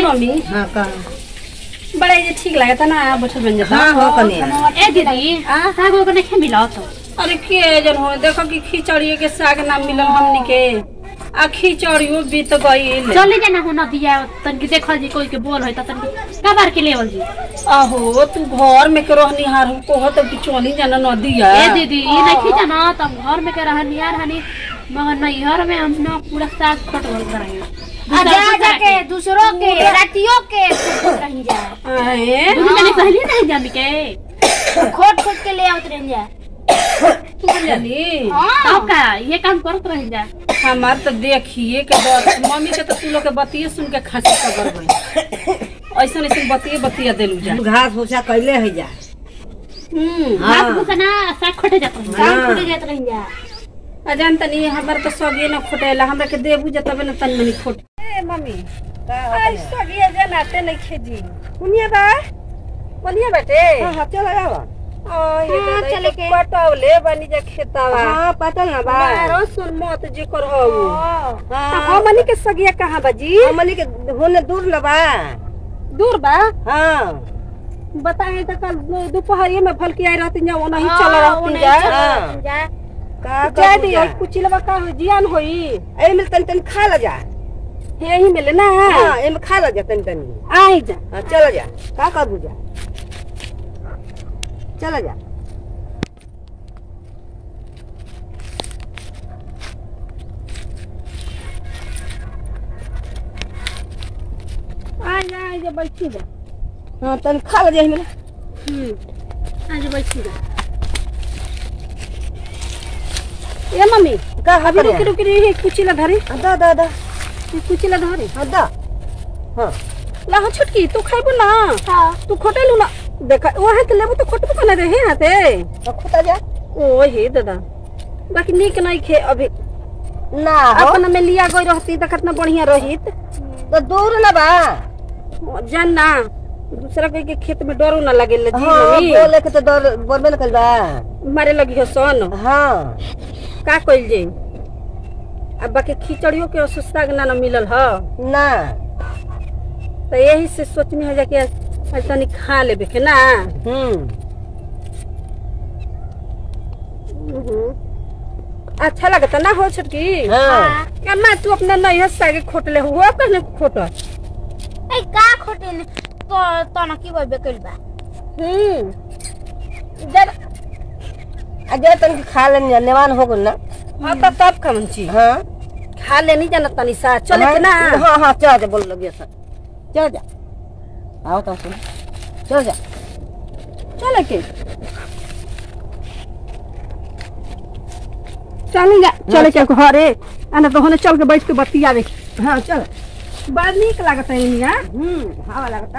Mummy हाँ का बड़ा ये ठीक लगता ना बैठल बन जाता हाँ हो कनिया ए दीदी साग ओग नहीं मिला तो अरे के जन हो देखो कि खिचड़ी के साग ना मिलल हमनी के आ खिचड़ियो बीत गईल चले जाना हो नदिया तनकी देखल जी कोई के बोल है त तनकी कबार के लेवल जी आहो तू घर में के रहनी हार को तो बिचौनी जाना नदिया ए दीदी ई नहीं जाना तब घर में के रहनी यार हनी मगर नहीं घर में हम ना पूरा साग खट बोल कराए जा जाके दूसरों के रातियों के खोट रही जा आए दूसरे ने कहली नहीं जानी के खोट खोट के ले आवत रही जा तू जानी तब का ये काम करत रह जा हमार तो देखिए के डर मम्मी के तो तू लोग के बतिये सुन के खांसी पकड़ गई ऐसन ऐसन बतिये बतिया देलू जा घास भूसा कैले है जा हम्म घास भूसा ना साग खटे जात रह काम खोटे जात रही जा आ जान तनी हमार तो सगे न खोटेला हमरा के देबू जतबे न तनी मनी खोट ए मम्मी आई सगे जनाते नहीं खेजी सुनिए बा बोलिए बेटे हाँ चल आवा आ ये हाँ, चले चले के के। पटौले बनी जा खेतावा हाँ पता ना बा मारो सुन मत जी कर हो हाँ हमनी के सगिया कहाँ बाजी हमनी के होने दूर न बा दूर बा हाँ बताए तो कल दो- दोपहरिये में भलकी आई रहती जा ओनही हाँ, चल रहती ओनही जा चल हाँ। जा का जा कर दी जा कुछ लबा का हो जियान होई ए मिल तन तन खा ल जा यही मिले ना हाँ एमे खा ल जा तन तन आई जा हाँ चल जा का कर बुझा चल जा आई जा आई जा बैठी जा हाँ तन खा ल जा मिल हम्म आज बैठी जा ए मम्मी का अभी रुकी रुकी रही कुची ला धरी दा दा दा ये कुची ला धरी हाँ दा हाँ ला हो छुटकी तू खाइबो ना हाँ तू खोटेलू ना देखा वहाँ के लेबो तो खोटबो कने रहे हाथे तो खुदा जा ओ हे दादा बाकी नीक नहीं खे अभी ना हो अपना में लिया गई रहती तो कितना बढ़िया रहित तो दूर न बा जान ना दूसरा कोई के खेत में डरो ना लगे जी हाँ मम्मी बोले के तो डर बोलबे न कल बा मारे लगी हो सन हाँ का कइल जे अब बाकी खिचड़ियों के सुस्ता ना ना मिलल ह ना तो यही से सोचनी है जाके आज तनी खा लेबे के ना हम्म अच्छा लगता ना हो छटकी हाँ अम्मा तू अपना नैहर सागे खोटले हुआ कहने खोट ए का खोटे ने तो तो न की बे कइल बा हम्म अजय तन के खा लेनी नेवान हो गल ना हाँ तो तब कमन चीज हाँ खा लेनी जाना तनी सा चले के ना हाँ हाँ चल जा बोल लगे सर चल जा आओ तो सुन चल जा चले के चल जा चले के घरे आना तो होने चल के बैठ के बतियावे के। हाँ चल बड़ा नीक लागत है इनिया हम्म हवा लगता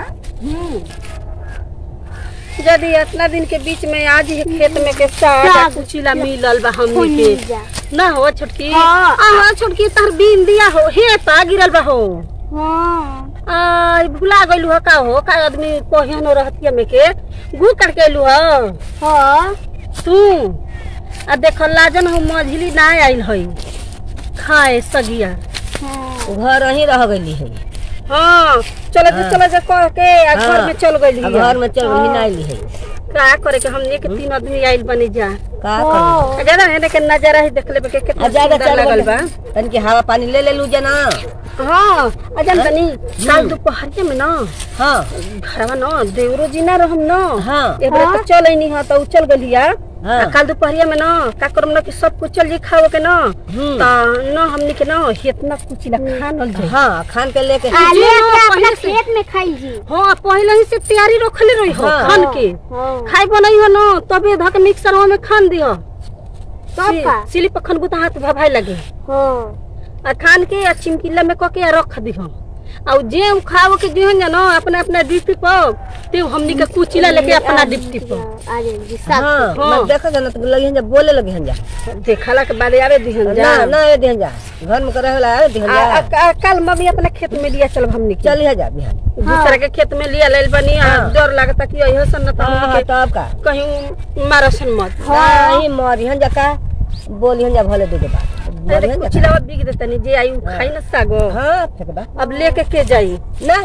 यदि इतना दिन के बीच में आज ही खेत में के साग आ कुचिला मिलल बा हमनी के जा ना हो छोटकी हाँ। आहा छोटकी तार बीन दिया हो हे पा गिरल बा हो हां आ भुला गइलू हो का हो का आदमी पहिनो रहतिया में के गु काट के अइलू हो हां तू आ देख लाजन हो मझली ना आइल हई खाए सगिया घर ही रह गई है हाँ चलो जा हाँ। चलो जा कह के आ घर हाँ। में चल गइली अब घर में चल ही ना ली है का करे के हमने के तीन आदमी आइल बनी जा का कर ज्यादा है के नजारा ही देख लेबे के कितना ज्यादा सुंदर चल लगल बा तन के हवा पानी ले ले लू जना हाँ अजन तनी काल दोपहरिया में ना हाँ घरवा ना देवरो जी ना रहम ना हाँ एक बार तो चल नहीं हा तो चल गलिया हाँ आ काल दोपहरिया में ना का करम ना कि सब कुछ चल जी खाओ के ना हम्म। ता ना हमनी के ना इतना कुछ ला खानल जाई हाँ खान के लेके आले जी, के अपना पहले से- खेत में खाई जी हाँ पहले ही से तैयारी रखले रही हो हाँ। खान के हां खाई बनई हो ना तबे धक मिक्सर में खान दियो तब का सिली पर खनबू तो हाथ भभाई लगे हां आ खान के आ चिमकिला में कके आ रख दिहो आ जे हम खाओ के दिहन जानो अपना अपना ड्यूटी पर ते हमनी के कुचिला लेके अपना ड्यूटी पर आ जाए जी साथ हाँ हाँ। मैं देखा जना तो लगी जा बोले लगे हन जा देखला के बाद आवे दिहन जा ना ना ये दिहन जा घर में करे होला आवे दिहन आ, आ, जा आ, कल मम्मी अपना खेत में लिया चल हमनी के चल ही जा बिहान दूसरा के खेत में लिया लेल बनी आ, हाँ। डर लगता कि यही सन त हाँ हमनी हाँ के तब का कहीं मारसन मत नहीं मरी हन जा का बोली हन जा भले दे दे बात अरे मरी हन जा कुचिला बिग देतनी जे आई उ खाई न सागो हाँ फेंक बा अब लेके के जाई ना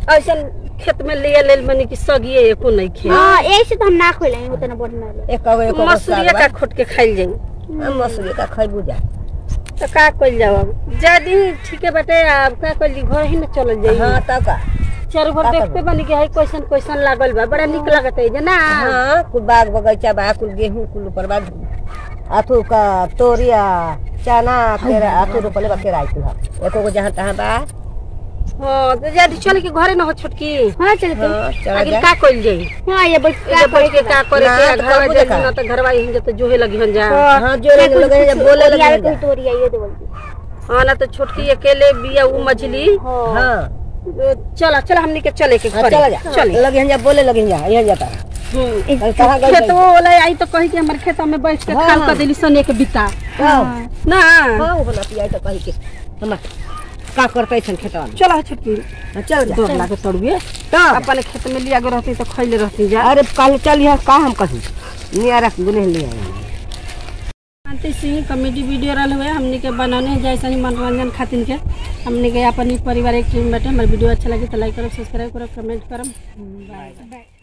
ऐसन खेत में ले ले मनी की सगिए एको नहीं खे हाँ ऐसे तो हम ना खोले हैं उतना बढ़िया ले एक कगो एक मसूरिया का खोट के खाइल जाई मसूरी का खैबू जा तो का कइल जाओ अब जदी ठीक है बेटे अब का कइल घर ही में चल जाई हाँ तब का चारों घर का देखते करबो? बनी के है कैसन कैसन लागल बा बड़ा निक लागत है जे ना हाँ कुल बाग बगीचा बा कुल गेहूं कुल ऊपर बा अथु का तोरिया चना केरा अथु रोपले बा केरा कुल एको को जहाँ तहाँ बा हाँ तो जदी चल के घरे न हो छोटकी हाँ चल के हाँ चला आगे जा का कइल जाई हाँ ये बैठ का बैठ के का करे ना, के तो घर करबो जाई देखा। ना तो घरवा ही जते जोहे लगी हन जा हाँ जो लगे लगे जब बोले तोरिया लगे कोई तोरिया ये दे बोल हाँ ना तो छोटकी अकेले बिया उ मछली हाँ चला चला हमनी के चले के हाँ, घरे चला जा चले लगे हैं जा बोले लगे हैं जा यहाँ जाता है हम्म। कल कहाँ गई खेत वो वाला आई तो कही के हमर खेत में बैठ के हाँ, खाल हाँ। कर देली सने के बिता हाँ ना हाँ वो बना पिया तो कही के हम का करते छन खेतवा में चला छोटकी हाँ, चल जा डर लागे तड़ुए तब अपने खेत में लिया के रहती तो खैले रहती जा अरे कल चल यहाँ का हम कहीं नियारा गुने ले आए शांति सिंह कॉमेडी वीडियो रहा हुए हमने के बनाने जैसा ही मनोरंजन खातिर के हमने के अपन ही परिवार एक टीम बैठे हमारे वीडियो अच्छा लगे तो लाइक करो सब्सक्राइब करो कमेंट करो बाय